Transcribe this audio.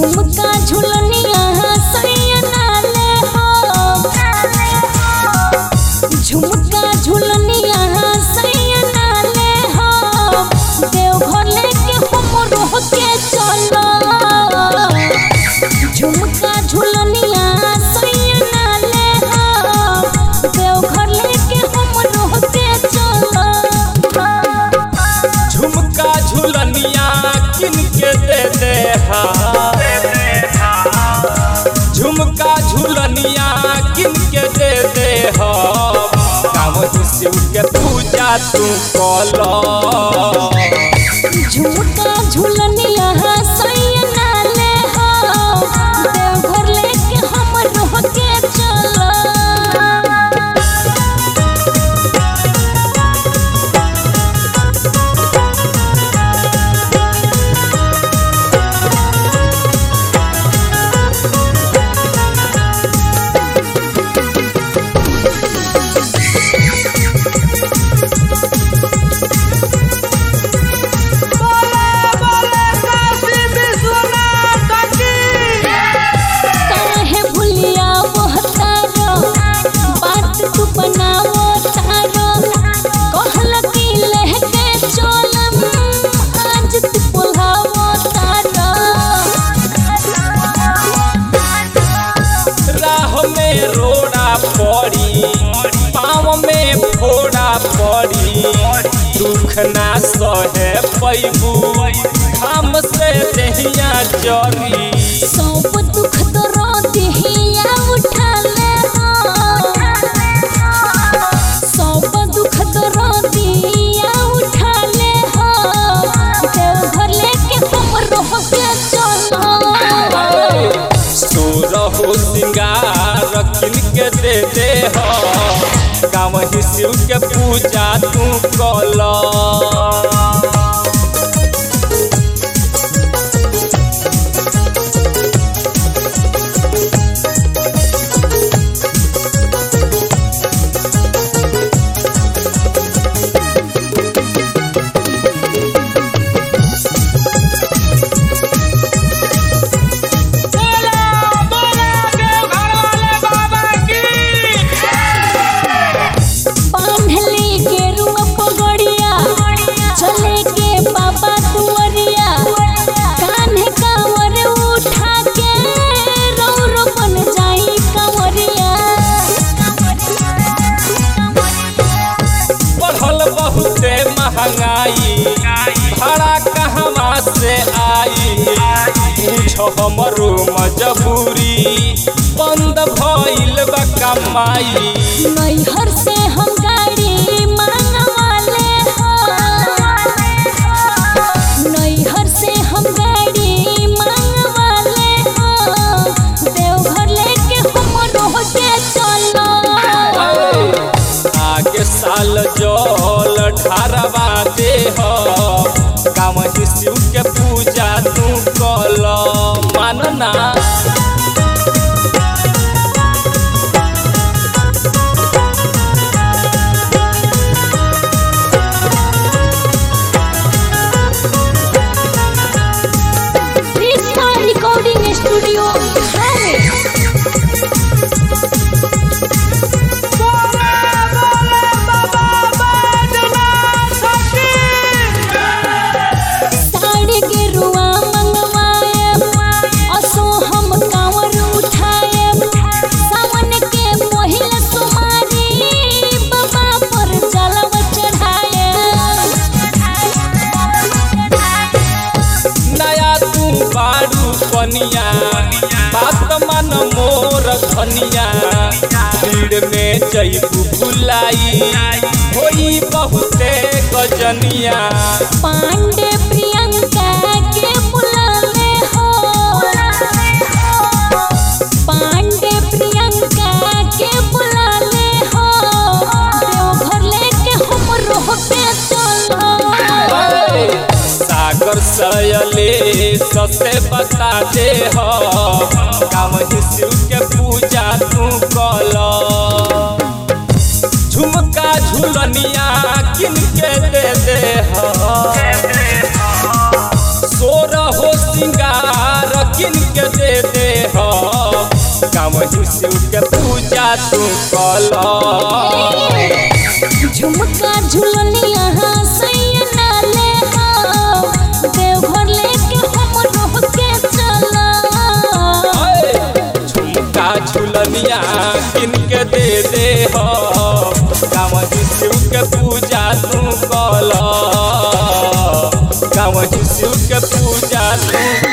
झुमका झुलनिया सैया नाले हो झुमका झुलनिया सैया नाले हो देवघर लेके हमरो के चलो झुमका झुलनिया सैया नाले हो देवघर लेके हमरो के चलो झुमका झुलनिया किन के दे दे हा झुमका झुलनिया किन के दे दे हा गाँव शिव के पूजा तू कलो झुमका झुलनिया सैया नाले हो देवघर लेके हमरो के चलो काहे भुलिया बहतारो बात तू बनावो तारो कहल की लहके चलम आज तू बोलावो तारो राह में रोड़ा पड़ी पाँव में फोड़ा पड़ी दुख ना सहे पैबू हम से दहिया जरी सब दुख दरो दिहिया उठा ले हो सब दुख दरो दिहिया उठा ले हो देवघर लेके हमरो के चलो सोरहो सिंगार किन के दे दे हो गाँव ही शिव के पूजा तू कल बांधली के रुआ पगड़िया चले के बाबा दुआरिया कान्हे कांवर उठा के रौरो बन जाई कंवरिया बढ़ल बहुते महंगाई भाड़ा कहवा से आई पूछो हमरो मजबूरी बंद भइल बा कमाई नैहर से हम गाड़ी मांगवाले हो नैहर से हम गाड़ी मांगवाले हो देवघर लेके हमरो के चलो आगे साल जल ढारवा दे हो गाँव ही शिव के पूजा तू कल मानना कृष्णा रिकॉर्डिंग स्टूडियो साड़ी के रुआ मंगवाए असो हम कांवर उठाए सावन के पहिला सुमारी बाबा पर जलव चढ़ाए नया तू बारू पनिया बात मन मोर धनिया भीड़ में जैबू भुलाई होई बहुते गजनिया पांडे प्रियंका के बुलाने हो पांडे प्रियंका के बुलाने हो देवघर लेके हमरो पे चलो सागर सयले ससे बता दे हो काम ही शिव के पूजा तू कल झुमका झुलनिया किन के दे दे हो सोर हो सिंगार किन के गाँव शिव के पूजा तू कल झुमका झुलनिया सैया नाले हो देवघर लेके हम रोह के चला झुमका झुलनिया किन के दे दे हो गाँव शिव के पूजा तू कल गाँव शिव के पूजा तू